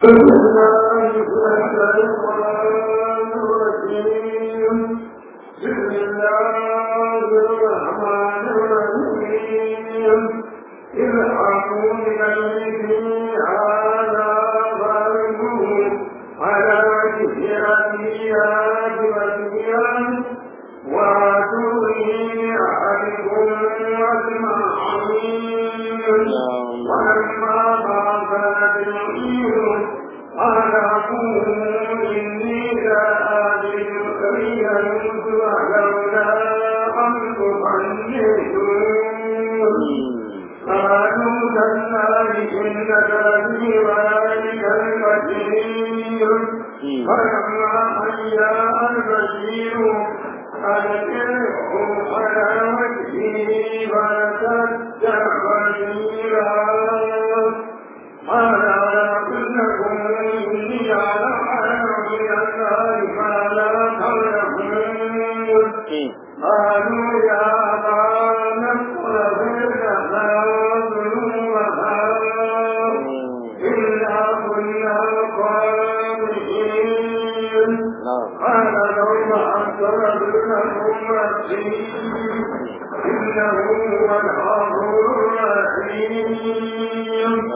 بسم الله الرحمن الرحيم اذهبوا من الذي هذا ظلمه على كثيرات والديان واتوا أحدكم أجمعين ولما فاقت العير قال أقول إني لا أجد سبيلا ولولا أن تصليتم قالوا تالله إنك لفي ذلك المسير فلما حيا البشير ألقيه على وجهه فارتد بشيرا قال ولكنكم إني على من الله ما لا تعلمون قالوا يا أبانا اغفر لنا ذنوبنا إنا كنا خاطئين قال لو أغفر لكم ربي إنه هو الغفور الرحيم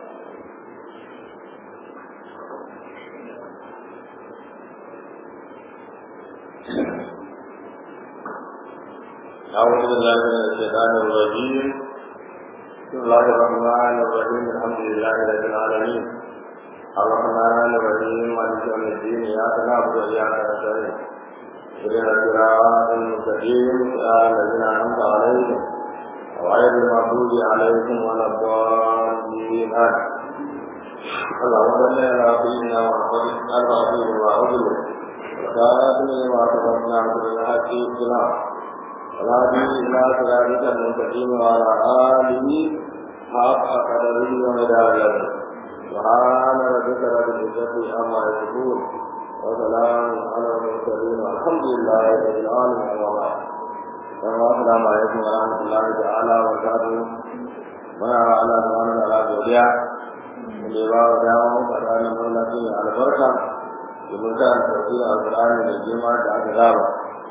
أعوذ بالله من الشيطان الرجيم بسم الله الرحمن الرحيم الحمد لله رب العالمين الرحمن الرحيم مالك يوم الدين إياك نعبد وإياك نستعين اهدنا الصراط المستقيم صراط الذين أنعمت عليهم غير المغضوب عليهم ولا الضالين آمين اللهم صل على سيدنا محمد الفاتح لما أغلق وكاتب لما سبقنا عبد الحق بالحق والهدي إلى صراطك المستقيم وعلى آله حق قدره ومداره سبحان ربك رب العزة عما يصفون وسلام على المرسلين والحمد لله رب العالمين أما بعد السلام عليكم ورحمة الله تعالى وبركاته muna wa Allah subhanahu wa ta'ala godiya da ya ba wa dama mu faɗa na mallakin albarka domin ta tafsirin alƙur'ani da girma da aka zaba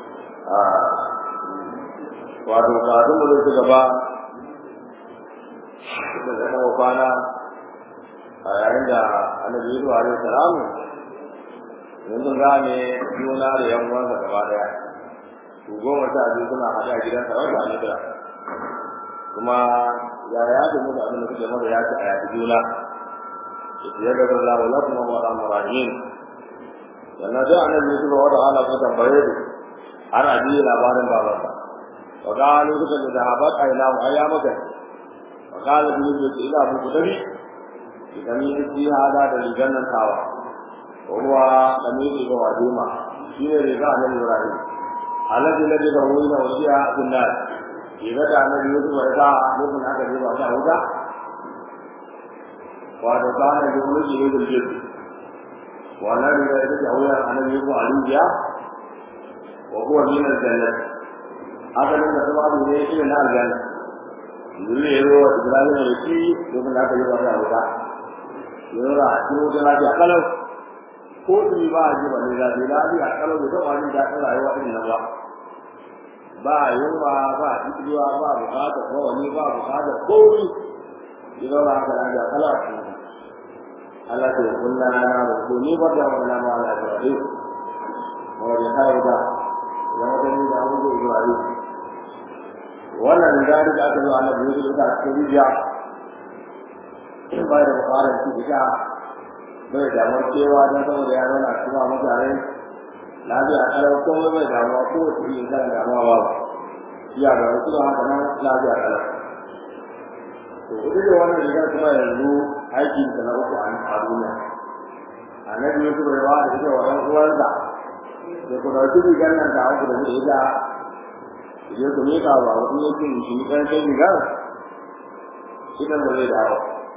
wato kafin mu zai gaba da zai kawo kwana a yayin da annabi yusuf alaihi salam yanzu gane juna da yan uwansa gaba daya su goma sha biyu suna haɗe a gidan sarauta a nidira kuma ya ya da musu abin da suke masa ya ce a yaƙi juna ya ga zalla wa lakum wa rahmu rahim sannan sai annabi yusuf wa ta'ala ko tambaye su ana ji labarin babansa وقالوا لك ذهبت عيناه ايامك وقال بالنسبة إلى أبو قدري بقميص في هذا دليل تاوى وهو قميص إبراهيم في رجاء إبراهيم الذي الذي تروين وسيا في الناس إذا كان يوسف وإذا يكون هذا الربا فهذا وهذا كان يقول يريد الجد والذي يدعو أن يكون عليا وهو من الجنة asalin da kuma abu ne shi na aljanna dole ya zo ibrahim da shi lokacin da aka yi wata wuta ya zo a cikin wuta lafiya kalau ko tuni ba a ji ba ne zafi lafiya kalau da zama jin daɗin rayuwa ɗin nan ba ba yunwa ba ikiwa ba bukatar kawani ba bukatar komi ya zo ba haka lafiya kalau a cikin wuta Allah ta yi kunna na ba ko ni ba da wani nama ala da wani wajen kawo da ya wata ni da abubuwa ibrahim wannan riga da aka zo ana biyu da ta cikin rijiya in ba da bukatar su ita bai damar cewa don saboda ya nuna kuma mutane lafiya kalau kuma bai damuwa ko wasu yin kan damuwa ba iya ga wasu da haka nan lafiya kalau to kudu da wannan rigar kuma yanzu aikin ta na uku a duniya annabi yusuf bai ba da ita wa ɗan uwansa da ku ɗauki rigar nan ta uku da zai ita idan ku miƙa ba wasu yake shi ɗan kai rigar shi nan ba zai dawo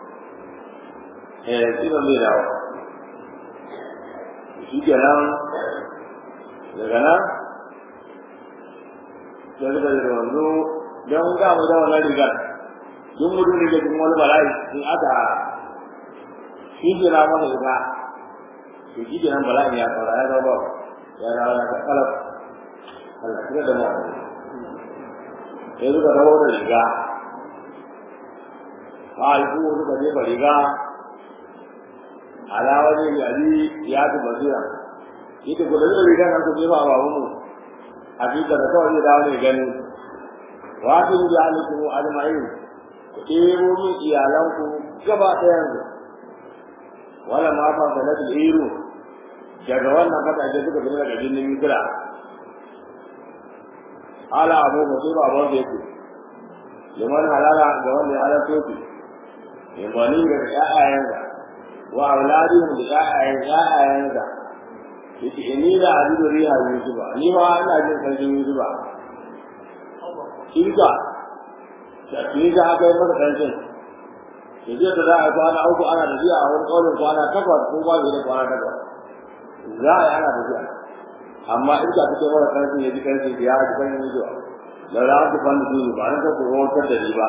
eh shi nan zai dawo shi kenan daga nan sai suka yi wanzu don ga mu da wannan rigar duk mutum da ke cikin wani bala'i in aka shi ke na masa ita to shi ke nan bala'in ya tsara ya zama ya dawo ya kalaf Allah kira da mu sai suka dawo da riga haifu suka jefa riga alawa ne ya ji ya ji basira ita ku da zai riga nan ku jefa a babanmu a cikin da kawai zai dawo ne gani wasu yi ya nufi mu almai ku ɗebo min iyalanku gaba ɗayan su wala ma fa da na iru daga wannan kasashe suka fi daga jirgin misira ala abu ba sai ba wanda yake liman halala ga wanda ya halarta su in bani ga ƴaƴayensa wa auladihim da ƴaƴayen ƴaƴayensa yace inni la ajidu riha yusufa ni ma ina jin sarkin yusufa kinka da kinka aka yi masa kancin da zai ta za a kwana uku ana tafiya a wani ƙaunin kwana takwas ko ba da kwana takwas za a yi ana tafiya amma in ka fito mara kancin ya ji kancin ya ji kancin yusufa da za ku fanda su ba na ta ku rawatar da ni ba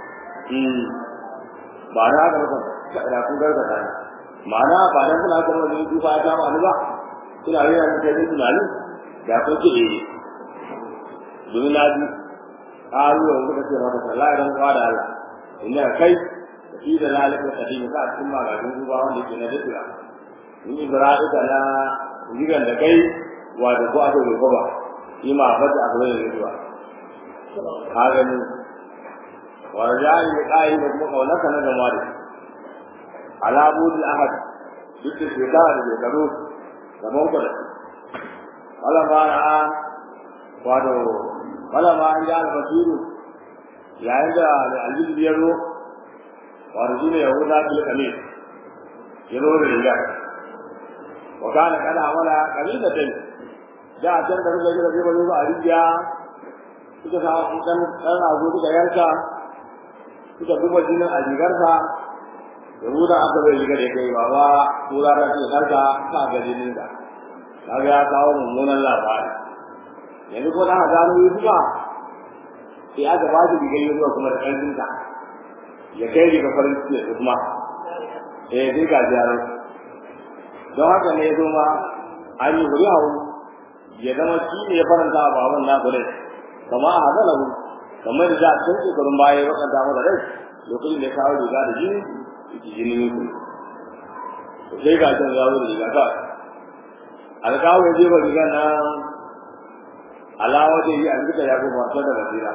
ba na haka mutum da kun gargata ne ma'ana ba dan kuna kuma da duba ta ma ni ba kina yi an kai tunani da ko ki eh domin na ji qalu wa kuka ce maka sallah dan kwa da Allah inna kai fi da lalaka kadim ka cikin ma ga duba wanda ke na dukira in ibrahim da na jigan da kai wa da ko aka yi ba shi ma fata aka yi zuwa ka gani wa rajai kai da kuma kaunaka na gama da ala budul ahad duk da shekara da shekaru gaban ku da wala ma ra'a wato wala ma an ja al-basiru yayin da al-aziz ya zo wato shine yahuda bil kamil ya zo da riga wa kana kana amala kamilatan da a can da ruka jira zai bazo a rijiya suka sa kan dan azu suka yanka suka duba jinin a rigarsa yahuda aka bai riga da kai baba tura da ke karka ka ga jinin da kaga ya kawo mummunan labari yanzu ko da gano yusufa sai aka ba shi rigar yusufa kuma da ƙarfin ta ya kai riga farin ciki da kuma eh sai ga jaran don haka ne ya zo ma an yi wuri hau ya zama shi ne ya faranta a baban na gure kama a hazala kamar da za a can shekarun baya ya wakanta masa rai lokacin da ya kawo riga da jini yake jinin ku to sai ga can zawo da riga kawai alƙawo ya jefa riga na alawa da yi an duka ya kuma wasa da basira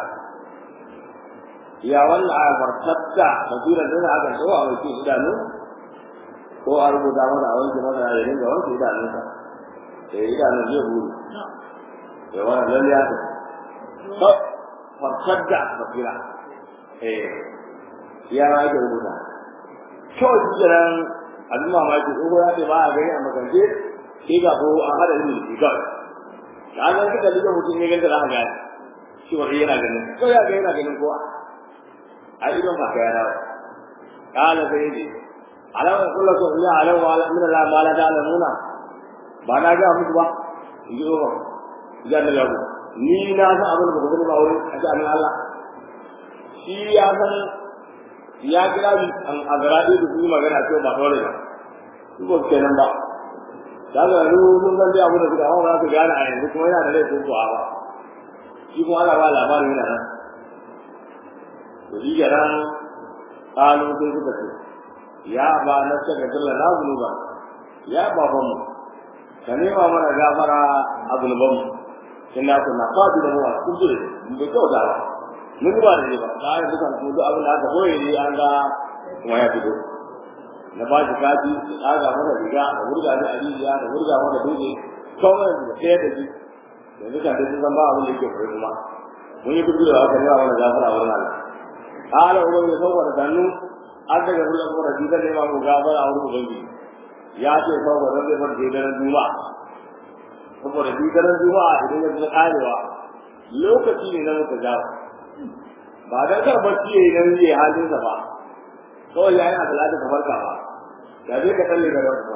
ya wannan a martatta basira da aka tsawo a wakil idanu ko a rubuta mana a wanke masa ya dinga wanke idanunsa da idanun zai buru ya wannan lalle ya ta martatta basira eh ya ma ake rubuta kawai jiran abin mamaki ko ya ce ba a gani a makance sai ga ko an hada ilimin da kawai da an ga da mutum ne ganta za ka gani shi wani yana ganin ko ya ga yana ganin kowa a idon ba ka yana kala sai ne alama kullu ko ya alama wala min la ma la ta'lamuna ba na ga muku ba in ji ba ya da yabo ni na san abin da ba ku ba wurin a ji Allah shi ya san ya kira bi an azra'i da su magana ce ba dole ba su ko kenan ba da ga ru sun san dai abu da suka hawa su gane a yanzu kuma yana da laifin ko ba shi kuma Allah ba labarin yana nan to shi ga nan kalu sai suka ce ya ba na saka dalla na zunuba ya baban mu ka nema mana gafara a zunuban mu inna kunna fadu da mu a kuskure mun bai kyauta ba mun ba da ba da ya duka ko duk abin da aka boye ne an ga kuma ya fito na ba shi kaji da aga mana riga da wurga da aliya da wurga mana dole kawai da sai da shi yanzu ka da san ba abin da yake fara kuma mun yi kudu da haka ne wannan gafara wannan Allah ala uban ya sauka da dannu an daga ruwan kuma da didan ne ma mu gafara a wurin ubangi ya ce sauka da zai bar didan juma'a saboda didan juma'a idan ya zo karewa lokaci ne na muka jawo ba dan kar bacci yayi nan yayi halin sa ba kawai yayin asalata ka farka ba da dai ka talle da ba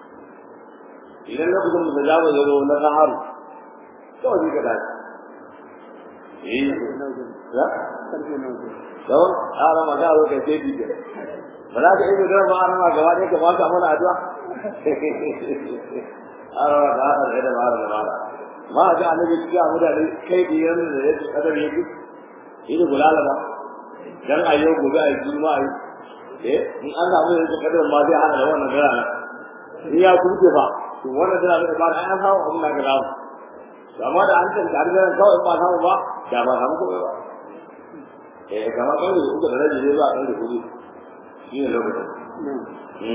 idan lokacin da zawo ya zo na saharu kawai ka dace eh ya karfe nan to ara ma ga ro kai sai dike ba za ka iya da ba arama gaba ɗaya ka ba ka mana addu'a arama ka haɗa da da mara da mara ma ga annabi ya mu da kai da yanzu da yake kadar yake shi ne gulala ba dan ayo gobe a juma'a eh in an samu yanzu kadar ma zai hana da wannan dara in ya kuke ba to wannan dara da ba an samu abin da ka dawo amma da an tantance har da kawai ba samu ba da ba samu ko ba eh kamar kan da uku da rabi ne ba kan da kuɗi shi ne lokacin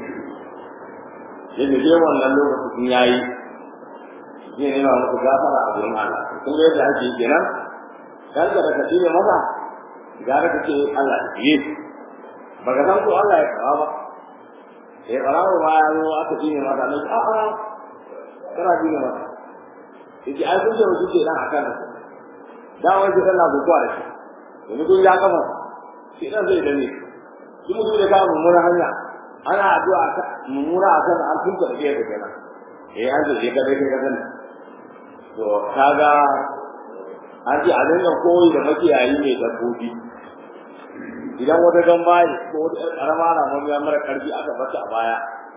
yadda ke wannan lokacin ya yi zai nema muku gafara a gurin Allah kun ga yadda ake kenan kan da ka tibe masa gara ka ce Allah ya yi baka san ko Allah ya kawo ba eh karawo ma ya zo aka tibe masa ne a a kana tibe masa yace ai kun ce ku ce dan akan da wai sai Allah ku kware shi yanzu kun ya kafa shi dan zai dane shi mutum da kawo mummuna hanya ana addu'a mummuna akan an tunta da kai kenan eh an ce ka dai ka sani to kaga an ce a dinga koyi da makiyayi mai dabbobi idan wata gamba ko wata karama na mamiya mara karfi aka bata a baya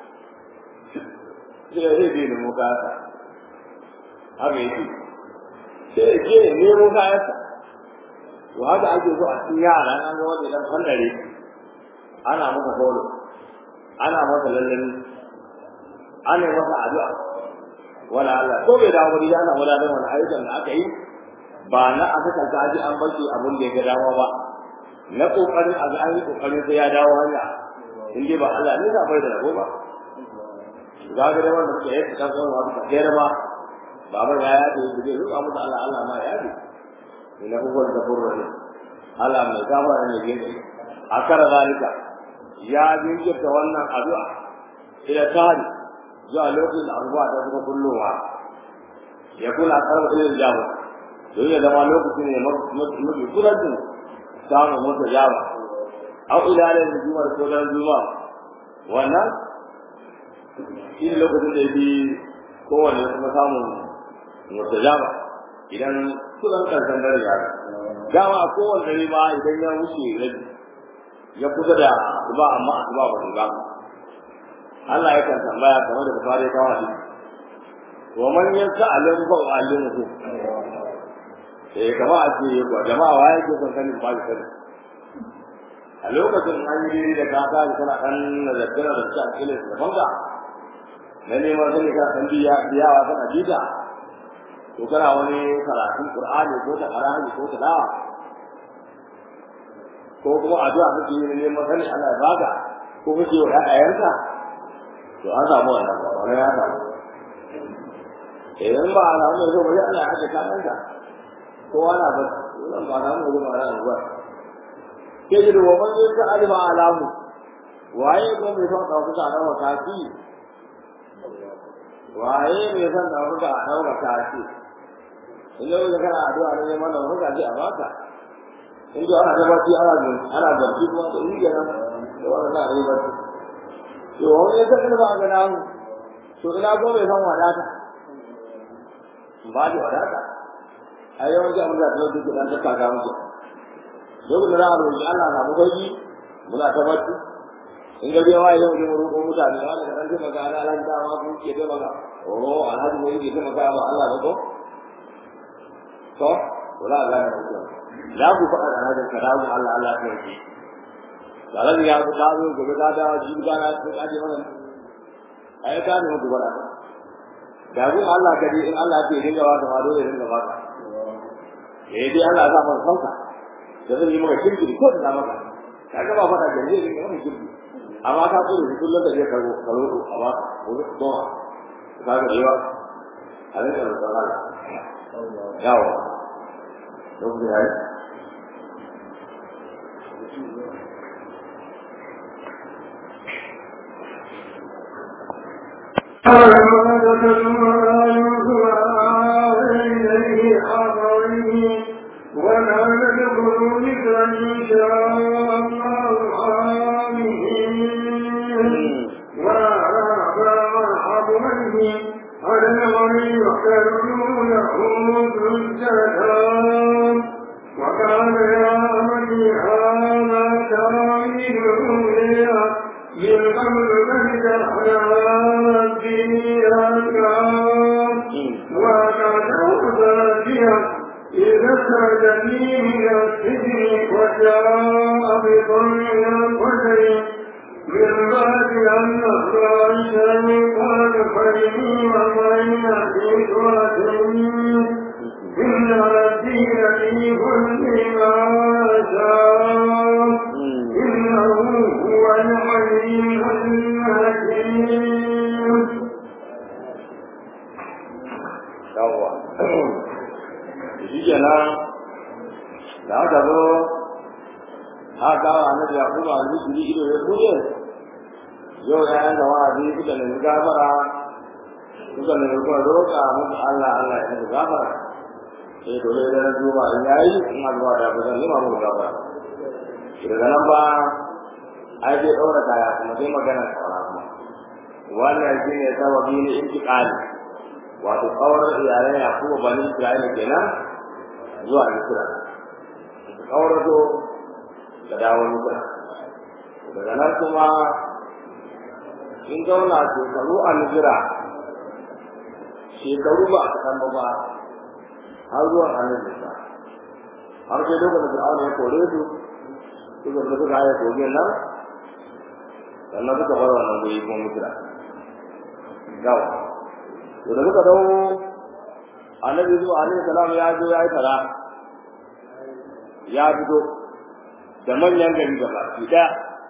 sai zai je nemo kayansa haka yake sai ya je nemo kayansa to haka ake so a cikin yara an ga wanda dan fandare ana masa holo ana masa lallani ana masa addu'a wala Allah ko bai dawo wani ana wala da wani ayyukan da aka yi ba na aka kanta aji an bace abun da ya ga dawo ba na kokarin a ga an yi kokarin sai ya dawo hanya in dai ba Allah ne zai da rabo ba ga ga wanda ke yi ta kan wani kafira ba baba ya ya da zai ruka musu Allah Allah ma ya yi ina huwa da burra Allah mai gafara ne yake akara zalika ya jinkirta wannan addu'a ila tari zuwa lokacin da abubuwa ta suka kullowa ya kula karɓar irin jaba don ya zama lokacin ne mafi kudancin samun mota jaba au ilalin da jumar ko dan juma wannan shi ne lokacin da ya fi kowane kuma samun mota jaba idan kudan karshen dare ya dama a kowane dare ma idan ya wuce rabi ya kusa da ba amma a ba ba ba Allah yakan tambaya game da bukari ta wani wa man yansa alim fa alimuhu eh kama a ce ko jama'a waye ke son sanin ba shi a lokacin an yi da ka ta kana kan nazarta da ta kile da banka na neman sani ka san biya biyawa kana jita to kana wani karatun qur'ani ko ta qur'ani ko ta dawa ko kuma addu'a kake yi neman sani Allah ya baka ko kake wa ƴaƴanka to an samu wannan ba wani ya samu idan ba a samu yanzu bari ana ake kanan ka kowa na ba wannan ba samu yanzu ba na ba ke ji da waman yin ta alima alamu waye ko mai son ɗaukaka a ɗaukaka kafi waye mai son ɗaukaka a ɗaukaka kafi in yau da kana addu'a ne neman ɗaukaka ce a baka in ji ana tabbaci ana ana zargi kuma da yi kenan da wannan na yi barci to wani ya san ba ga namu to ina ko bai san wadata ba da wadata a yawan ji abin da ta duk dan ta kaga muke duk da ran roƙi Allah na mu gaji muna ta bacci in ga biya wai yau mu roƙo mutane wanda da dan ta maga Allah Allah da ma ku ke da maga oh alhaji wai ke ta maga ba Allah ba ko to wala Allah ne ko za ku faɗa da hadin karamu Allah Allah ta yi dalan ya ku da zo gobe da da ji ga na ku aje wannan ai ka ne ku bara da ku Allah kadi in Allah ke dinga wa da dole dinga ba ka eh dai Allah za mu sauka da zai yi maka kirki ko da maka kaga ba fada da zai dinga maka kirki amma ka so da kullun da ya karo karo a ba ko to ka ga yawa a ne da Allah yawa don da yayi ولا ندخل مثل إن شاء الله آمين وأعطى مرحبا على الغني يحترمون له السلام وكان يا أمني هذا تعملون عليها من قبل ذلك حياتها وكانت ذاتها إذا استأذني من السجن وجاء بطلع القدر من بعد أن أخرى الشيطان فإني وبين في إن ربي لطيف لما شاء إنه هو العليم الحكيم yawwa shi kenan da aka zo aka kawo annabi yakubu al-misri ido ya buɗe yau ya yanka wa'azi suka nemi gafara suka nemi kuma roƙa musu Allah Allah ya musu gafara sai to dai da zuwa in yayi in azwa da ba zan nima musu gafara daga nan ba ai sai ɗaura kaya kuma sai magana kawara kuma wannan shine sababi ne intiqali wato kawar iyalan yakubu bani isra'ila kenan zuwa misra kawar zo da dawo misra daga nan kuma in zauna shekaru a misra shekaru ba a kasan ba har zuwa hannun nisa har sai lokacin da fir'auna ya kore su suka da suka haya kogin nan sannan suka bar wannan guri kuma misra yawa to da suka dawo annabi zuwa alaihi salam ya zo ya yi tara ya fito da manyan gari gaba ki daya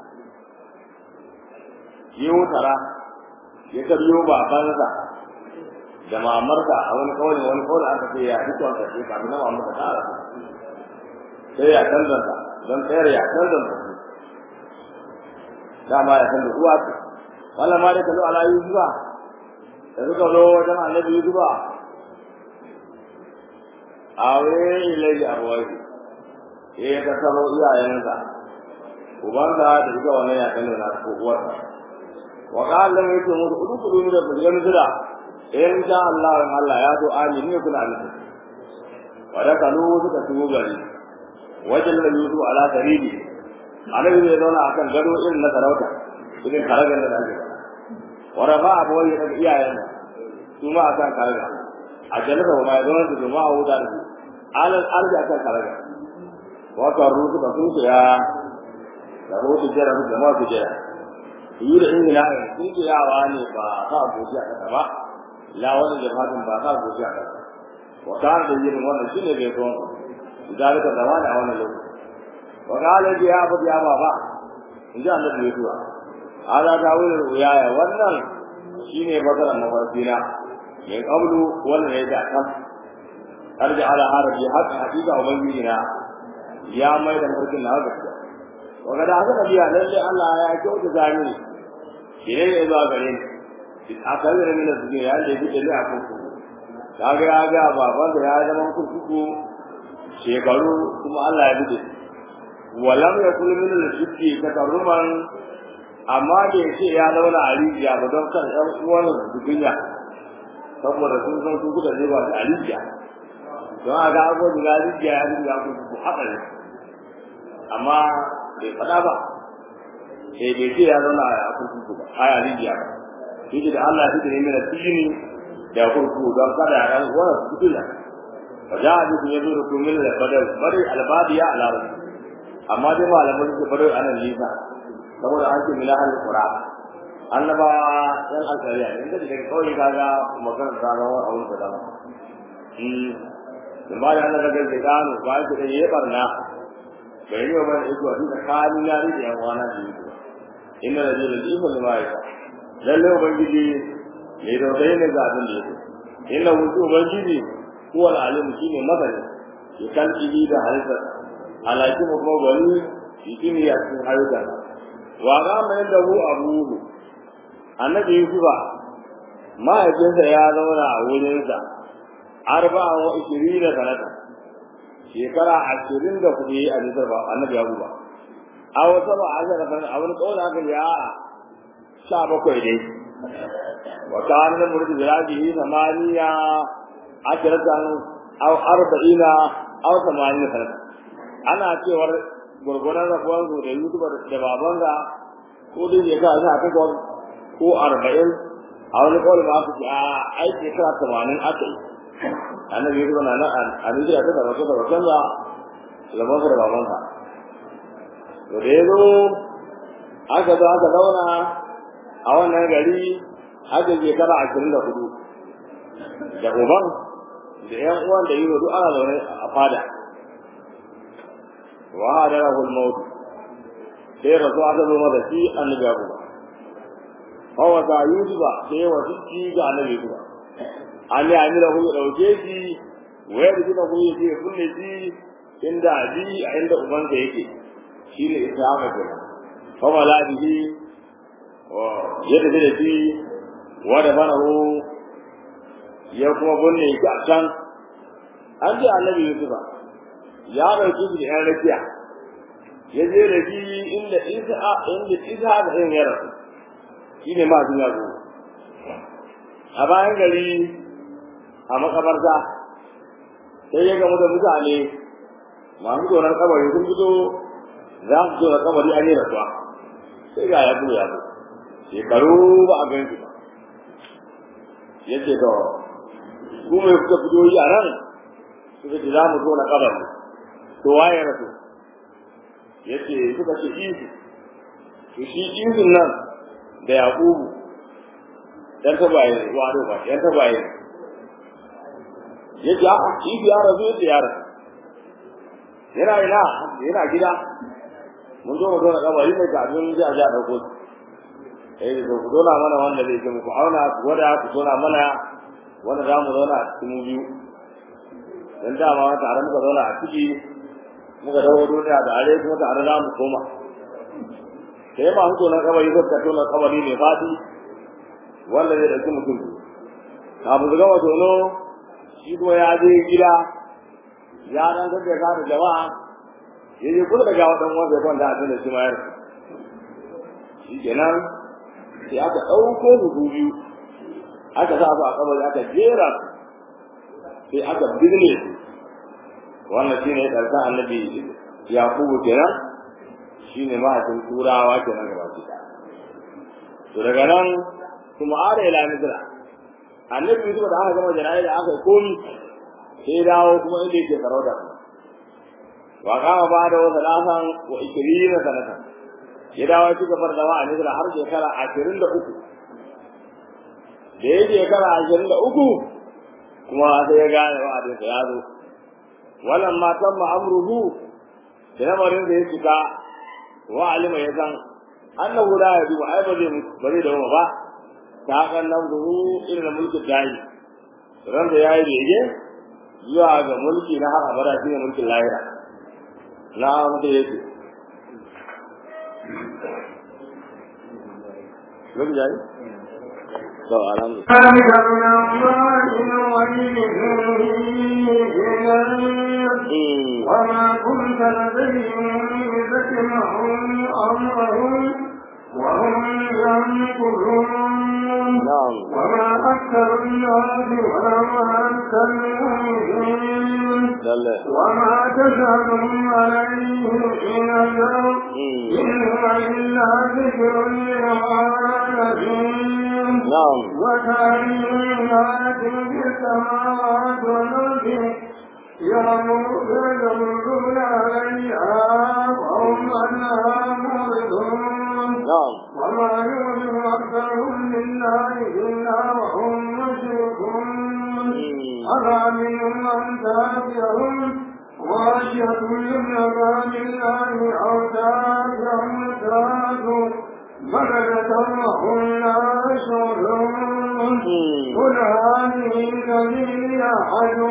yiwu tara ya karyo babansa da mamarsa a wani kawai wani kawai aka ce ya fito an kashe kafin na mamarsa ta ara sai ya canzanta don tsayar ya canzanta su dama ya canza uwa ce wannan ma dai kallo ala yusufa da suka zo wajen annabi yusufa awe ilai abuwai ya ya tattaro iyayensa ubansa da ita wannan ya kanu na ko uwarsa wa qala lam yakun musu kudu kudu da bugan zira in sha Allah in Allah ya zo amin ne kuna amin wa da kanu suka tuwo gari wajen da Yusuf ala saridi annabi zai zauna akan gado irin na sarauta irin karagar da ake wa rafa abuwai daga iyayen su ma akan karagar a jalasa wa mai zama da jama'a wuta da su alal arzi akan karagar wata rusu da sun ya da rusu jera su jama'a su jera yi da ingila ne sun ce yawa ne ba sa goji a kasa ba la wani jama'a ba sa goji a kasa wa kan da yin wannan shine bai so idan ka zama ne a wannan lokaci wa kala ji ya bu ya baba in ji annabi ya tuwa ala ta wuri ruyaya wannan shine bakaran mafarki na min qablu wannan ya da kan arja ala haraji haka hakika ubangiji na ya mai da mulkin na gaskiya wanda da haka biya lalle Allah ya kyauta zani shine ne zuwa gare ni bi akali da mina suke ya da yake da kurkuku kaga ya ga baban da ya zama kurkuku shekaru kuma Allah ya bude walam yakul min al-shirki takarruman amma da yace ya zauna a rijiya ba don kan ɗan uwan su duniya saboda sun san su kuka ne ba da rijiya don a ga abubuwan da rijiya ya rijiya kurkuku haka ne amma bai faɗa ba sai bai ce ya zauna a kurkuku ba a yari jiya ba shi da Allah shi ne mai tijini da kurkuku don kada ya ran wannan su kula fa ja a cikin yazo da kumin da badal bari albadiya ala rasul amma dai malaman su bari anan lisa saboda an ce milahal qura annaba yan alkariya ne da daga kawai kaga magana ta ga wani abun da dama da ba da Allah daga gano ba shi da yayi barna bai yi wa mana iko a duka kani na rike yan wana da iko inna da jira da iko lima ya lalle ubangiji mai dausayi ne ga abin da yake inna wuce ubangiji kuwa al'alim shi ne masani ya kan ibi da halittar alaki mu kuma gwani shi ne ya cikin halittar wa ga mai da hu abubu annabi yusufa mahaifinsa ya zauna a wurinsa arba'a wa ishirina sanata shekara ashirin da kuɗi a nisar ba annabi ya ba a wata ba a zara kan a wani kawai aka ya sha bakwai dai wa kana da murdi jiraji samaniya ashiratan aw arba'ina aw samaniya sanata ana cewar gurgurar rabuwar su da yutuba da baban ga ko dai shekara sha takwas ko arba'in a wani kawai ma aka ce a ai shekara tamanin aka yi annabi ya zuwa nan a nijiya ta zama ta zama canza zaman sa da babansa to da ya zo aka zo aka zauna a wannan gari aka shekara ashirin da hudu da uban da yan uwan da yi duk ana zaune a fada wa hadarahu al-maut sai rasu aka zo masa shi annabi ya kuma hawa ta yusufa sai wa shi ga annabi kuma an yi amira ku dauke shi wayar gina ku yake kunne shi inda abi a inda ubansa yake shi ne ishaqa kenan fa mala bihi wa yadda da shi wa da banahu ya kuma gunne shi a can an ji annabi yusufa ya dauki shi da yan rakiya ya je da shi inda isa inda isa da yin ya rasu shi ne ma sun yazo a bayan gari a makabarta sai ya gamu da mutane masu tsoron kabari sun fito za su zo da kabari an yi rasuwa sai ga ya ya zo shekaru ba a gan ba ya ce to ku mai kuka fito yi a nan suka ce za mu zo na kabari to waye rasu ya ce suka ce isu to shi isun nan da yaƙubu ɗan tabaye wado ba ɗan tabaye ya ce a isu ya rasu ya ce ya rasu yana ina yana gida mun zo mu zo na kabari mai kafin ji a ji a ɗauko su eh to ku zona mana wanda zai ce muku auna ku gwada ku zona mana wanda za mu zauna a cikin biyu dan dama tare muka zauna a ciki muka dawo duniya da are kuma tare za mu koma sai ma hutu na kabari ko ka tona kabari ne fadi wanda zai dauki mutum kafin su gama tono shi kuma ya je gida ya dan gaggaya ka da jama'a ya je kula da gawa dan wanda ya kwanta a tunda shi ma yar shi kenan sai aka ɗauko hudu biyu aka sa su a kabari aka jera sai aka birne su wannan shi ne ƙarshen annabi yakubu kenan shi ne mahaifin turawa kenan gaba ki to daga nan kuma ara ila misra annabi yusuf da aka gama jana'i da aka komi sai dawo kuma inda yake sarauta wa kama ba da wasu lasan wa ikirina sanatan ya dawo ci gaba da zama a misra har shekara ashirin da uku da ya shekara ashirin da uku kuma sai ya gane wa'adinsa ya zo wannan matan ma'amruhu da lamarin da ya cika wa alima ya san annahu la yadu ai ba zai ba zai dawo ba ta kan nan ruhu irin mulki dai ran da yayi bege zuwa ga mulki na har abada shine mulkin lahira na mutu yake lokaci yayi to alhamdulillah وما كنت لديهم إذ اجمعوا أمرهم وهم ينقلون نعم وما أكثر الناس ولو أنت المؤمنين lalle وما تسألهم عليه من أجر إن هو إلا ذكر للعالمين na'am وتعليمات في السماوات والأرض يمرون عليها وهم عنها معرضون na'am وما يؤمن أكثرهم بالله إلا وهم مشركون أفأمنوا أن تأتيهم غاشية من عذاب الله أو تأتيهم الساعة بغتة وهم لا يشعرون قل هذه سبيلي أحد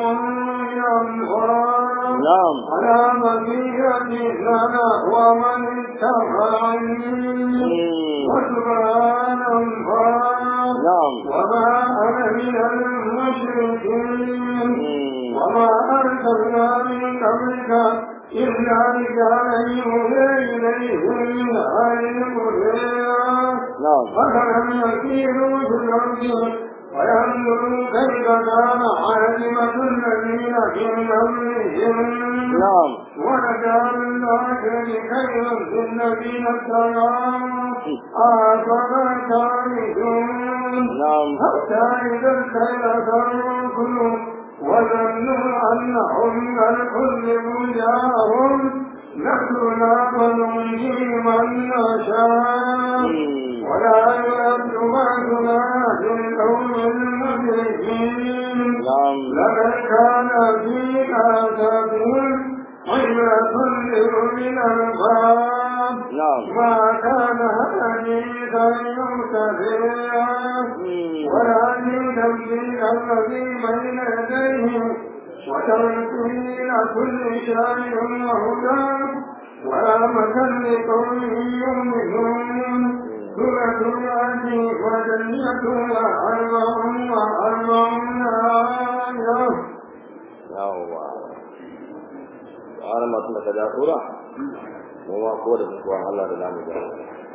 ينظر na'am على بقية لنا ومن اتبعني وسبحان الله na'am وما أنا من المشركين وما أرسلنا من قبلك إلا رجالا يوحي إليهم من أهل القرى na'am أفلم يسيروا في الأرض وينظروا كيف كان عاقبة الذين من قبلهم نعم ونجعل الآخر خيرا للذين اتقوا أفلا تعرفون نعم حتى إذا الخير تركوا وظنوا أنهم قد كذبوا جاءهم نحن ننجي من نشاء ولا يرد بعدنا في القوم المجرمين نعم لقد كان في آثارهم عبرة لأولي الألباب نعم ما كان حديثا يمتدئا ولكن تنزيل الذي بين يديه وتنزيل كل شيء وهدى ورحمة لقوم يؤمنون سورة الأرض وجنة وأربع وأربعون آية yawwa ana masu da kaja tura mu ma ko da kuwa Allah da namu da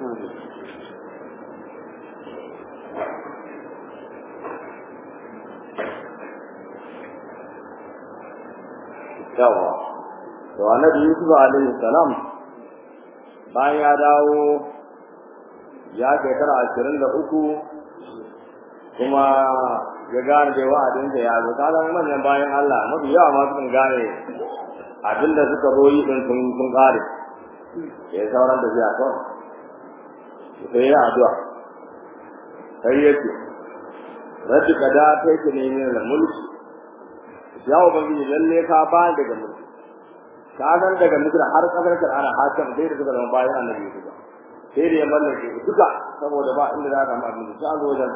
yawa to annabi Yusuf alaihi salam bayan ya dawo ya shekara ashirin da uku kuma ya gane da wa'adin da ya zo ta zama manyan bayan Allah mafi yawa ma sun gane abin da suka zo yi din sun sun kare ya yi sauran da biya kawai sai ya addu'a sai ya ce rabbi kada ta yake ne min da mulki ya ubangiji lalle ka ba daga mulki ka san daga mulki har kasar ka ana hakan sai da suka zama bayan annabi Yusuf sai da ya mallake duka saboda ba inda za ka ma abin da ta zo wajen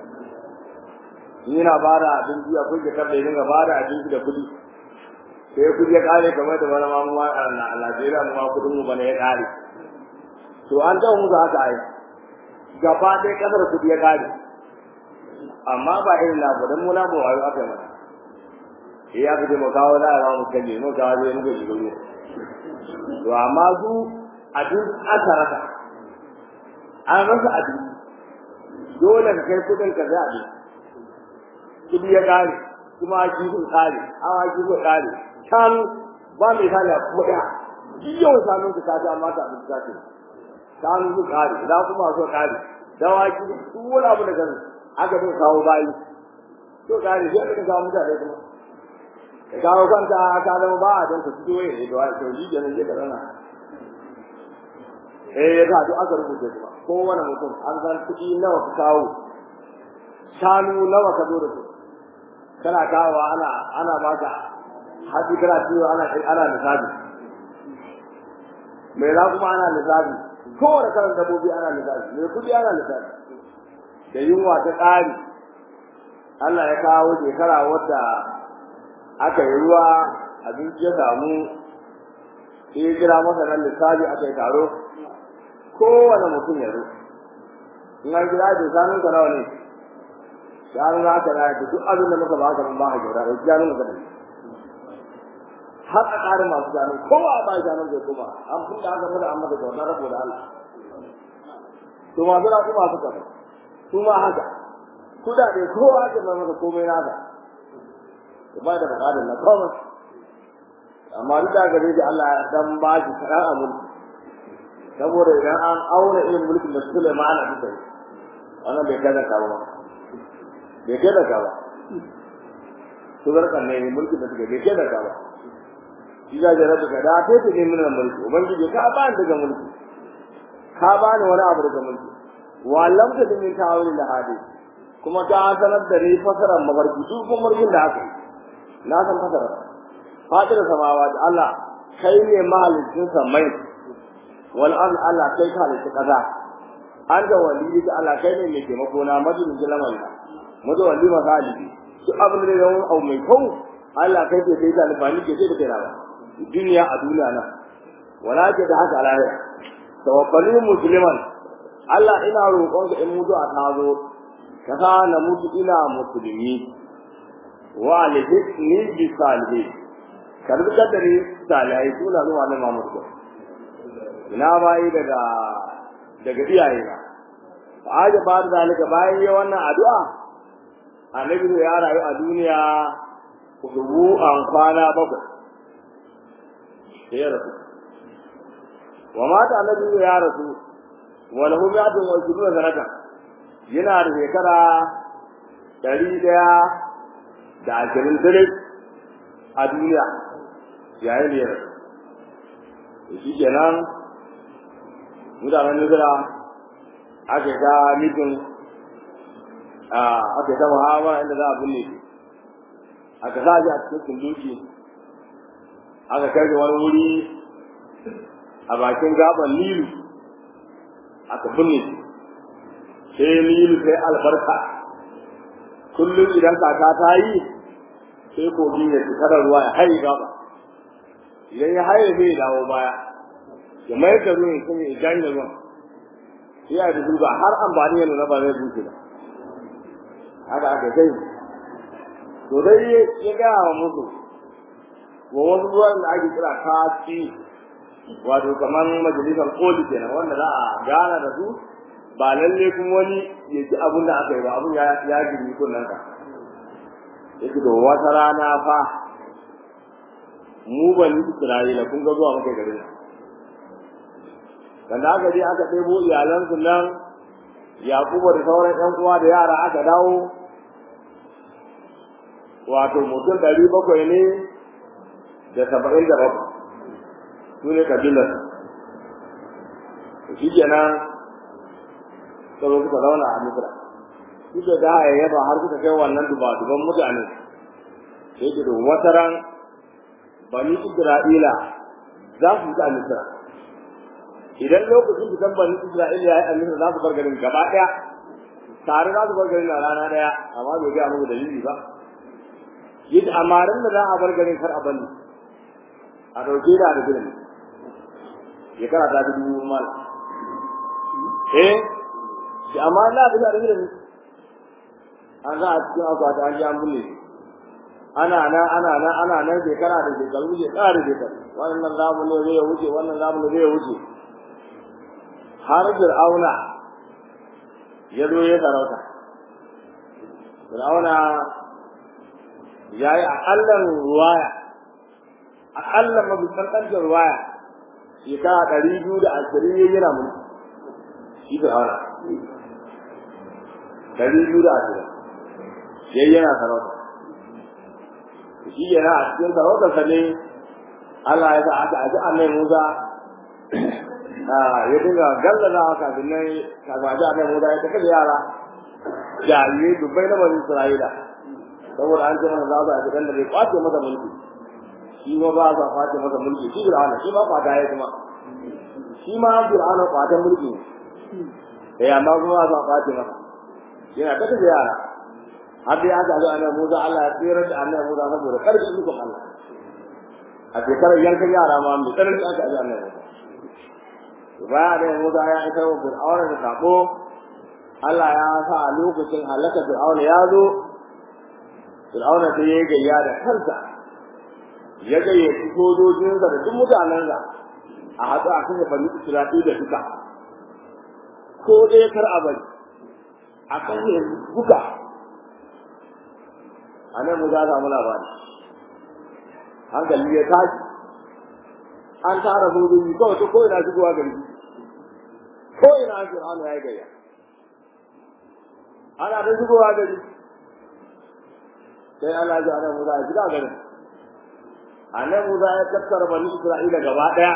yana ba da abinci a kuke kar da dinga ba da abinci da kuɗi sai kuɗi ya kare kamar da wani mamu a Najeriya mu ma kuɗin mu bane ya kare to an taɓa musu haka ai gaba ɗaya ƙasar kuɗi ya kare amma ba irin na ba dan mu na ba wayo aka yi mana eh ya fi mu kawo da ya mu kalle mu kawo da mu ji gudu to amma su abin aka rasa an rasa abin dole ka kai kuɗin ka sai abin kudi ya kare kuma aki sun kare awaki sun kare shanu ba mai kare a kuma ɗaya yau shanu su kaci amma ta abin kaci shanu su kare da kuma su kare dawaki duk wani abu da kan aka bin kawo bayi to kare sai aka kawo mutane kuma ka kawo kanta ka zama ba a don ka fito ya yi da wani to yi kenan je ka zana eh ya ga duk aka rubuta kuma kowane mutum an san kuɗi nawa ka kawo shanu nawa ka zo da su kana kawo ana ana baka haji kana ciwo ana ana lissafi mai za kuma ana lissafi kowane kalan dabbobi ana lissafi mai kudi ana lissafi da yunwa ta tsari Allah ya kawo shekara wadda aka yi ruwa abinci ya samu sai ya kira masa nan lissafi aka yi taro kowane mutum ya zo in an kira da sanun ka nawa ne shanu za ka raya da duk abin da muka baka mun ba ka gyara da shanu ka da har a ƙarin masu shanu kowa a ba shanu zai kuma an kun da aka mada an maka kyauta rabo da Allah to masu na kuma suka ba su ma haka kudade kowa ake mai maka komai naka ya ba da buƙatar na komai amma duk da gare shi Allah ya dan ba shi kaɗan a mulki saboda idan an auna irin mulkin da Sulaiman a bisa wannan bai kada kawo ba bai kai daga ba su zarkan ne mulki da suke bai kai daga ba shi za ka rabu da ta ce min mulki ubangiji ka ba ni daga mulki ka ba ni wani abu daga mulki wallam ta min tawil da hadi kuma ta sanar da ni fasaran mafarki duk kuma mafarkin da aka na san fasara fatir samawa da Allah kai ne mahalicin samai wal an Allah kai ka halitta kaza an da wali da Allah kai ne mai taimako na madinin jalamal mazo wali ma galibi duk abin da zai abu mai kyau Allah kai ke sai da alfani ke sai da kai rawa duniya a duniya nan wala ke da haka alaya tawakkali musliman Allah ina roƙon ka in mutu a tazo ka sa na mutu ina musulmi wa alhikni bi salihi ka rubuta da ni salihai suna zuwa na Muhammad ko ina bai daga daga iyaye na fa aje ba da zalika bayan yi wannan addu'a annabi ya rayu a duniya kudubu an kwana bakwai sai ya rasu wa mata annabi ya rasu wa lahu mi'atun wa ishruna sanata yana da shekara ɗari ɗaya da ashirin dare a duniya yayin da ya rasu shi kenan mutanen Nizira aka yi ta mitin aka yi ta muhammad inda za a binne shi aka sa shi a cikin sunduki aka kai da wani wuri a bakin gaban nilu aka binne shi sai nilu sai albarka kullum idan kaka ta yi sai kogi ya cika da ruwa ya haye gaba idan ya haye zai dawo baya ya mayar da ruwan kuma ya janye ruwan sai ya dubu ba har amfani ya nuna ba zai bushe ba haka aka kai to dai ya gaya wa musu wa wasu ruwan da ake kira kaci wato kamar majalisar koli kenan wanda za a gana da su ba lalle kuma wani ya ji abin da aka yi ba abin ya gini kunnen ka yake da wata rana fa mu ban Isra'ila kun ga zuwa muka garin nan da aka je aka ɗebo iyalansu nan Yakubu da sauran ƴan uwa da yara aka dawo wato mutum ɗari bakwai ne da saba'in da bakwai su ne kabilar shi kenan sabo suka zauna a misra suka da ya yaba har suka kai wannan duba-duban mutane sai ke don wata ran bani isra'ila za su fita a misra idan lokacin fitan bani isra'ila ya yi a misra za su bar garin gaba ɗaya tare za su bar garin a rana ɗaya amma bai gaya muku dalili ba yadda amarin da za a bar garin kar a bani a ɗauke da da gidan shekara ta fi dubu mal eh shi amma Allah ta da gidan an za a cikin akwati an ji an bulle ana nan ana nan ana nan shekara da shekaru shekara da shekaru wannan zamu ne zai wuce wannan zamu ne zai wuce har fir'auna ya zo ya sarauta fir'auna ya yi aƙallan ruwaya aƙallan mabisantancin ruwaya shekara ɗari biyu da ashirin ya yana mulki shi fir'auna ɗari biyu da ashirin ya yana sarauta shi yana a cikin sarautarsa ne Allah ya sa aka aji annai Musa ya dinga gallaza kafin nan kafin aji annai Musa ya tafi da yara jarirai dubbai na bani Isra'ila saboda an ce mana za su aji ɗan da bai kwace masa mulki shi ma ba sa kwace masa mulki shi Fir'auna shi ma kwata ya kuma shi ma Fir'auna kwatan mulki ne eh amma kuma ba sa kwace masa yana tafi da yara har dai aka zo annabi Musa Allah ya tsira da annabi Musa saboda karfi ikon Allah a shekarar yankan yara ma mai tsanani aka ji annabi Musa baya da Musa ya isa wa Fir'auna da sako Allah ya sa a lokacin halaka Fir'auna ya zo Fir'auna sai ya gayya da kansa ya gayyaci sojojinsa da duk mutanensa a haɗu a kan bani Isra'ila duka ko ɗaya kar a bari a kan duka a nan mu za a samu labari hankali ya tashi an tara sojoji kawai ta ko'ina shigowa gari ko'ina an fir'auna ya yi gayya ana ta shigowa gari sai Allah ji anan Musa ya shiga garin anan Musa ya tattara bani Isra'ila gaba daya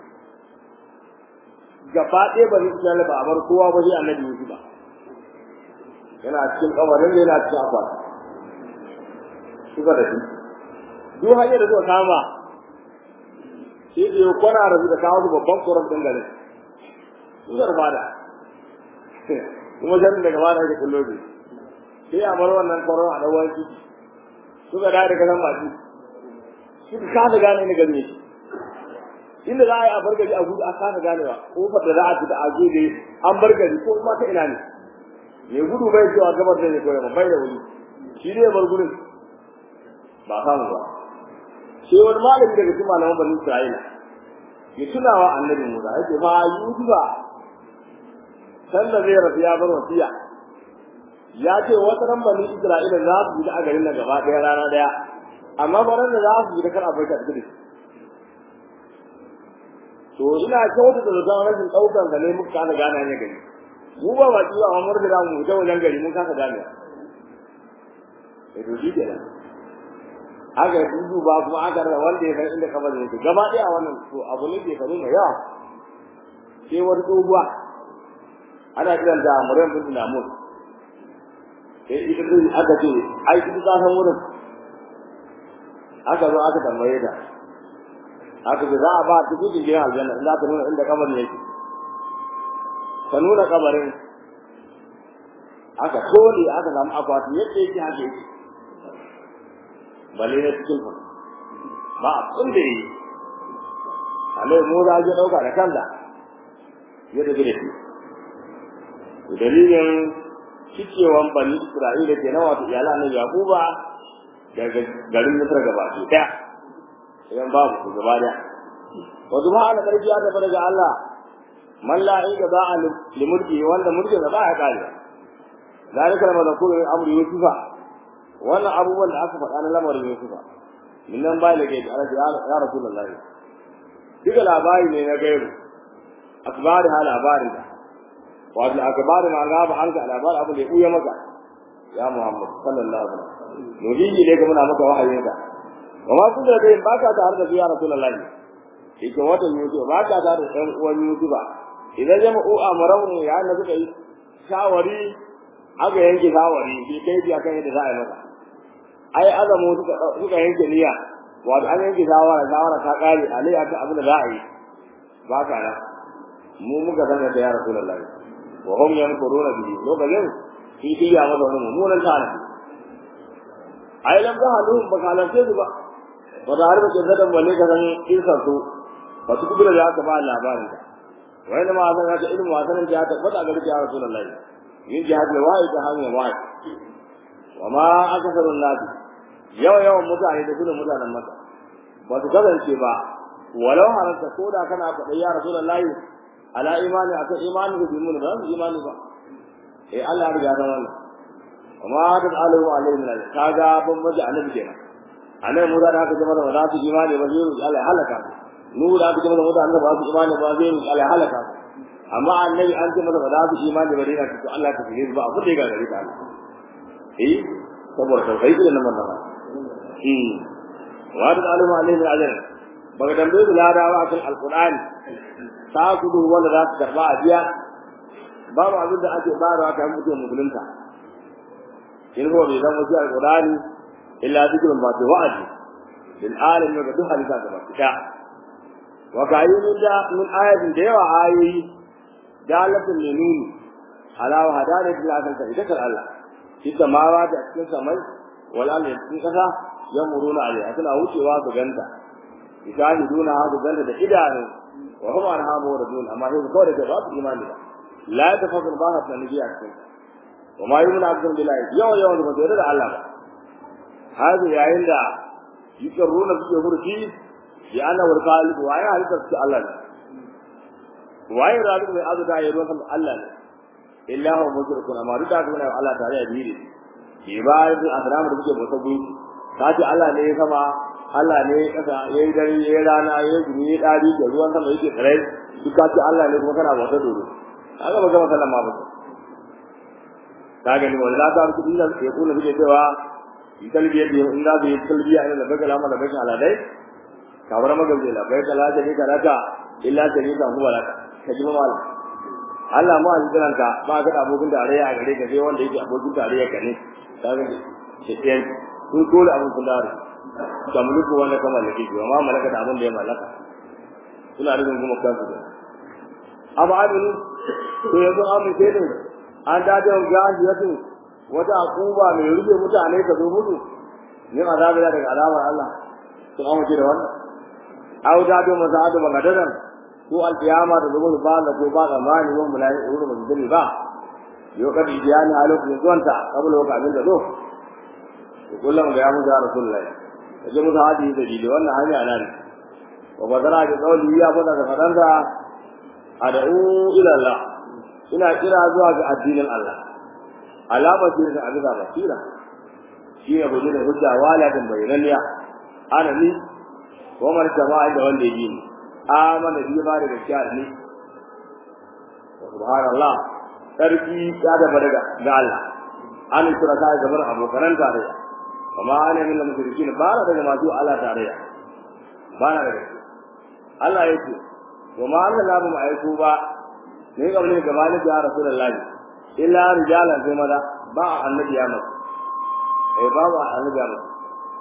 gaba ɗaya bani Isra'ila ba a bar kowa ba sai annabi Yusuf ba yana cikin kabarin da yana cikin akwati suka da shi duk hanyar da suka kama sai da ya kwana da su da kawo su babban koron ɗin garin suka rufa da kuma jan daga ba da ake kullo ne sai a bar wannan koron a ɗauwan shi suka da daga nan baki suka kasa gane ni gane shi inda za a yi a bar gari a gudu a kasa ganewa kofar da za a fita a gudu an bar gari ko kuma ta ina ne mai gudu bai cewa gabar da ne ko yamma bai da wuri shi ne bar gurin ba samu ba sai wani malami daga cikin malaman bani Isra'ila ya tuna wa annabi Musa ya ce fa Yusufa san da zai rafi ya bar wasiya ya ce wata ran bani Isra'ila za su yi a garin nan gaba ɗaya rana ɗaya amma baran da za su yi da kar a bai ta gudu to ina kyauta da zama rashin ɗaukar sa ne muka kana gane ne gari mu ba ba ciwo amma mun da mu ta wajen gari mun kasa gane eh to shi kenan aka yi dudu ba kuma aka rasa wanda ya san inda kamar yake gaba ɗaya wannan to abu ne ke faru mai yawa sai wata tsohuwa ana kiran da Maryam bin Namus sai ita ce aka ce ai ita ta san wurin aka zo aka tambaye ta aka ce za a ba ta cikin gidan aljanna in za ta nuna inda kabarin yake ta nuna kabarin aka kone aka samu akwati yadda yake haka yake balle na cikin ku ba a kun da yi alai mu za je dauka da kanta ya tafi da shi dalilin cikewan bani isra'ila ke na wato iyalan annabi yaquba daga garin misra gaba ki daya idan babu ku gaba daya wa subhana karfi ya tafi daga Allah man la ilga ba a limulki wanda mulkin da ba ya kare zalika mazkuru min amri yusufa wannan abubuwan da aka faɗa na lamarin yusufa min nan ba da gaji Allah ya rasulullahi duka labari ne na gairu akbari ha labarin da wato akbari ma ga ba an ga labarin abin da ya buya maka ya Muhammad sallallahu alaihi wasallam nujiji ne ga muna maka wahayin ka amma kun da dai baka tare da ya rasulullahi yake watan yusuf baka tare da ɗan uwan yusuf idan jama'u amrun ya na suka yi shawari aka yanke shawari bi kai biya kan yadda za a yi masa ai azamu suka suka yanke niyya wato an yanke shawara shawara ta kare alai aka abin da za a yi ba ka na mu muka san da ya rasulullahi wa hum yankuruna bihi lokacin shi diya masa wani mummunan tana ai lam ga halu ba ka lance su ba ba da har ba ke zadan wale ka san kisan su ba su kubura da aka ba labarin ka wai da ma san ka ilmu wasanin da ta fada ga ya rasulullahi yin jihad da wai ta hanyar wai wa ma akasarun nabi yawa yawan mutane da gudun mutanen maka ba su kasance ba walau haranta ko da kana faɗa ya rasulullahi ala imani akan imani da bimun ba su imani ba eh Allah ya riga san wannan amma da alahu alaihi min kaga ban maji annabi kenan annabi mu da haka jama'a ba za su imani ba zai Allah ya halaka nu da haka jama'a da annabi ba su imani ba zai Allah ya halaka amma annabi an ce masa ba za su imani ba dai ka Allah ka fige ba abu da ya gari ka eh saboda tauhid da nan nan eh wa da alahu alaihi min ajr ba ga dambe da ladawa akan alqur'ani ta kudu wanda za su karba a biya babu abin da ake bayarwa ta mutum musulunta in ko bai zama shi alqur'ani illa zikrun ba ta wa'adi lil alamin ga duk halika gaba ta wa kayyun da min ayatin da yawa ayoyi dalatin linuni ala wa hadana ila kan ta idan Allah shi samawa da cikin samai wal ardi cikin kasa yamuruna alaiha suna wucewa su ganta yashahiduna hadu ganta da idanu wa hum an hamu rajul amma sai kawai da ba su imani ba la tafakkur ba ta nabi a cikin wa ma yumna abdul billahi yau yau da ba da Allah ba hadu yayin da yikaruna su hurfi ya ana wal qalib wa ya halitta su Allah ne waye rabu mai azu da yayin kan Allah ne illa huwa mushrikun amma duk da kuma Allah tare da dini ibadatul ahram da kuke bauta gunki kace Allah ne ya sama Allah ne ya kasa yayi dare yayi rana yayi gumi yayi dari da ruwan sama yake tsare duk kace Allah ne kuma kana bauta dole kaga ba gama sallama ba kaga ni wallahi ta ku dinga ke kula da cewa in talbiya da in da bi talbiya ina da bagala ma da bagala aladai kawar magabe la bai kala da ni karata illa ta ni ka huwa laka kaji ma mala Allah mu alƙalan ka ba ga abokin tarayya a gare ka sai wanda yake abokin tarayya ka ne kaga ce ɗayan sun dole abin kullare ka mulku wanda ka mallake shi amma malaka da abin da ya mallaka suna rubin kuma kansu da amma abin to yanzu amin sai ne an dace ga gajiyatu wata akuba mai rufe mutane ka zo mutu yin azabi daga azabar Allah sun amince da wannan au da do maza da magadaran ko alkiyama da zuwa ba da ko ba da mani wa mulai wurin mutum ba yau ka bi yani a lokacin zuwanta kabula ka abin da zo to kullum ga ya mu da rasulullahi kaje mu hadi da dili wannan hanya nan wa badara da qawli ya fada da fadanda ad'u ila Allah ina kira zuwa ga addinin Allah alama ce da abin da basira shi ne gudu da hujja wala da bayananiya ana ni ko man jama'a da wanda yi ni amana bi ba da gaskiya ne subhanallah sarki ya da daga ga Allah an kira ka gaban abokan tarayya amma ana min mushrikin ba na daga masu Allah tarayya ba na daga Allah yake wa ma Allah la mu aiko ba ne ga wani gaba ne ya rasulullahi illa rijalan sai maza ba annabi ya masa eh ba ba annabi ya masa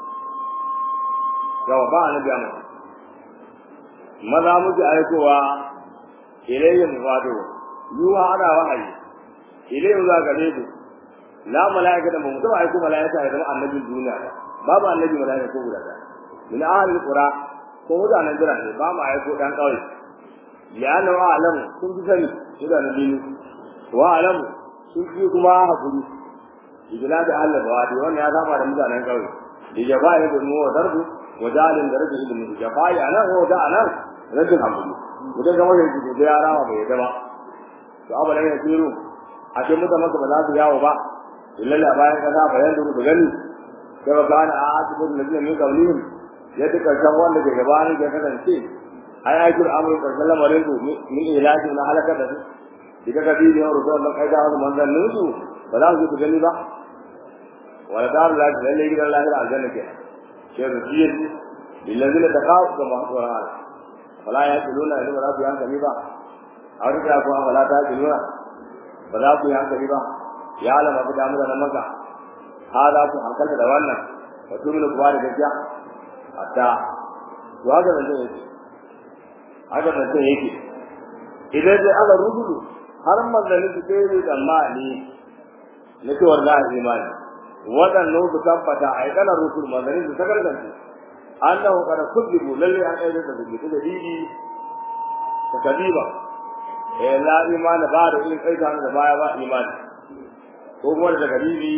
yawa ba annabi ya masa maza muke aikowa ilayhim wato yuha ana wahayi ilayhim za ga ne la malaika da mu taba aiko malaika ya zama annabin duniya ba babu annabi malaika ko guda da min ahli qura ko mutanen jira ne ba mu aiko dan kawai liyana wa alam sun fi sani mutanen dini wa alam sun fi kuma hakuri igila da Allah ba wadi wannan ya saba da mutanen kawai da jabai da mu darbu wajalin da rage ilimi jabai anan ko da anan rajin hakuri mutum ga mai da yara ba bai da ba to abalan ya tsiro a ce mutum maka ba za su yawo ba illalla bayan kaza bayan duru da gani sai ba kana a asibin da zai min kaulihim ya duka san wanda ke gabanin ya kasance ai ai kur amru karshen lamarin su min ilahi na halaka da su diga ga bi da rusul Allah kai da wannan manzannin su ba za su gani ba wala dar la lalle gidan Allah da aljanna ke sai da shi lillazina taqaw kama qur'an wala ya tiluna ila rabbi an kami ba a wurin da kuma wala ta tiluna ba za ku yi hankali ba ya alama ku damu da nan maka ha za ku hankalta da wannan ka tumi ku ba da gaskiya hatta to haka da zai yake haka da zai yake idan dai aka rubutu har manzanni su kai da tsammani na cewar za a imani waɗannan su tabbata a yi ƙanar rusul manzanni su ta gargance annahu kada kuzibu lalle an aida da zubi da didi ta kadiba eh la imani ba da irin aika da baya ba imani ko kuma da kadibi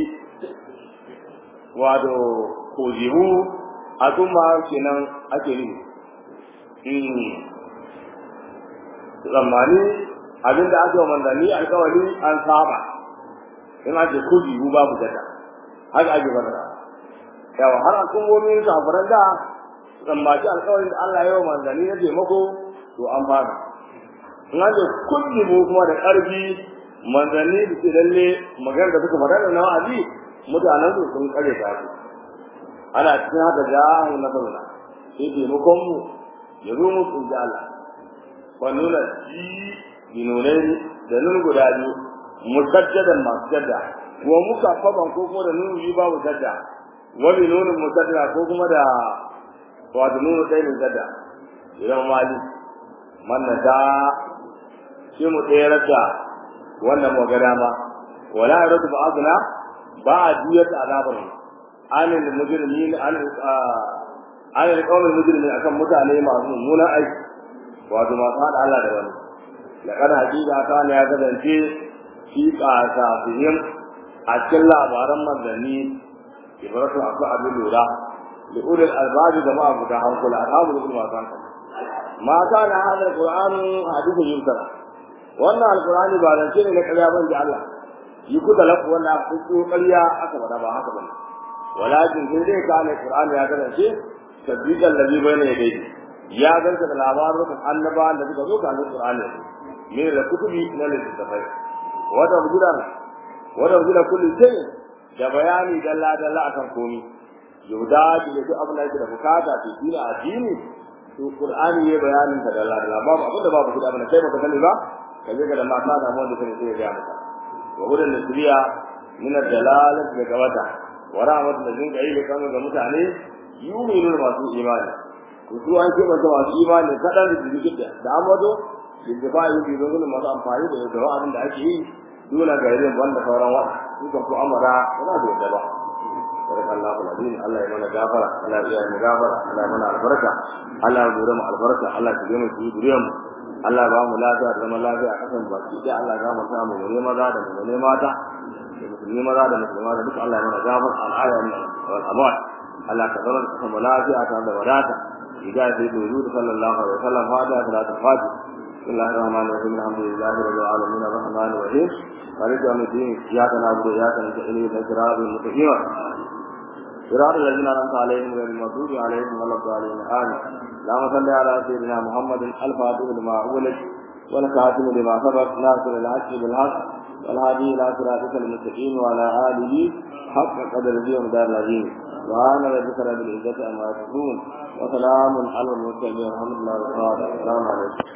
wato kuzibu a kuma kenan ake nufi zamani abinda aka wa manzanni alkawari an saba in ake kuzibu babu jada haka ake fara yawa har al'ummomin kafiran da tsammaci alƙawarin da Allah ya yi wa manzanni na taimako to an fara in an ce kulli mu kuma da ƙarfi manzanni da ke lalle maganar da suka faɗa da na wa'azi mutanen su sun kare ta su ana cikin haka jahu na saruna sai taimakon mu ya zo mu sun ji Allah wa nuna ji binonai da nun guda biyu musajjadan masu jadda wa muka faban ko kuma da nun biyu babu jadda wani nunin musadda ko kuma da wato nunu ɗaya min sadda idan mali manna da shi mu ɗaya da wannan magana ma wala ya ratu ba'aduna ba a juyar da azabar anin mujrimin anin anin kawai mujrimin akan mutane masu mummunan aiki wato masu haɗa Allah da wani laqad haqiqa kana ya kasance fi qasafihim a cikin labaran manzanni ibratu abu abin lura da ulul albabi da ma'a guda hankula ashabu da kuma san ma kana hada alquran hadithu yusra wannan alqurani ba zance ne na ƙarya ban da Allah yi ku talafu wannan aka ko ƙarya aka bada ba haka bane walakin sai dai kana alqurani ya kasance tabbidan ladhi bayna yadayhi ya ganta da labarin annabawan da suka zo kan alqurani ne da kutubi na littafai wata bujudan wata bujudan kullu shay da bayani dalla dalla akan komai yauda da duk abin da yake da bukata to dina addini to qur'ani ya bayanin ta dalla dalla babu abin da babu kudi abin da kai baka sani ba kaje ga da mata da mu da kai sai ya maka wa hudan nasriya min ad-dalalat da gabata wa rahmat da jin kai kan ga mutane yu'minu masu imani to su an ce masa masu imani kadan da jikin da da amado da ba yi bi don masu amfani da da abin da ake yi dole ga irin wanda sauran wa suka ku amara ba da yadda ba barka Allahu alazim Allah ya mana gafara Allah ya mana gafara Allah ya mana albarka Allah ya dore mu albarka Allah ya gina mu duriyar mu Allah ya ba mu lafiya da zaman lafiya a kasan baki da Allah ya mu sa mu ne maza da mu ne mata da musulmi maza da musulma da duka Allah ya mana gafara al'aya wal amwat Allah ka zama da mu lafiya ta da wadata idan sai da yuzu sallallahu alaihi wasallam fada salatu fati بسم الله الرحمن الرحيم الحمد لله رب العالمين الرحمن الرحيم مالك يوم الدين إياك نعبد وإياك نستعين اهدنا الصراط المستقيم صراط الذين أنعمت عليهم غير المغضوب عليهم ولا الضالين آمين اللهم صل على سيدنا محمد الفاتح لما أغلق والكاتم لما سبق ناصر الحق بالحق والهادي إلى صراطك المستقيم وعلى آله حق قدره ومدار العظيم سبحان ربك رب العزة عما يصفون وسلام على المرسلين والحمد لله رب العالمين السلام عليكم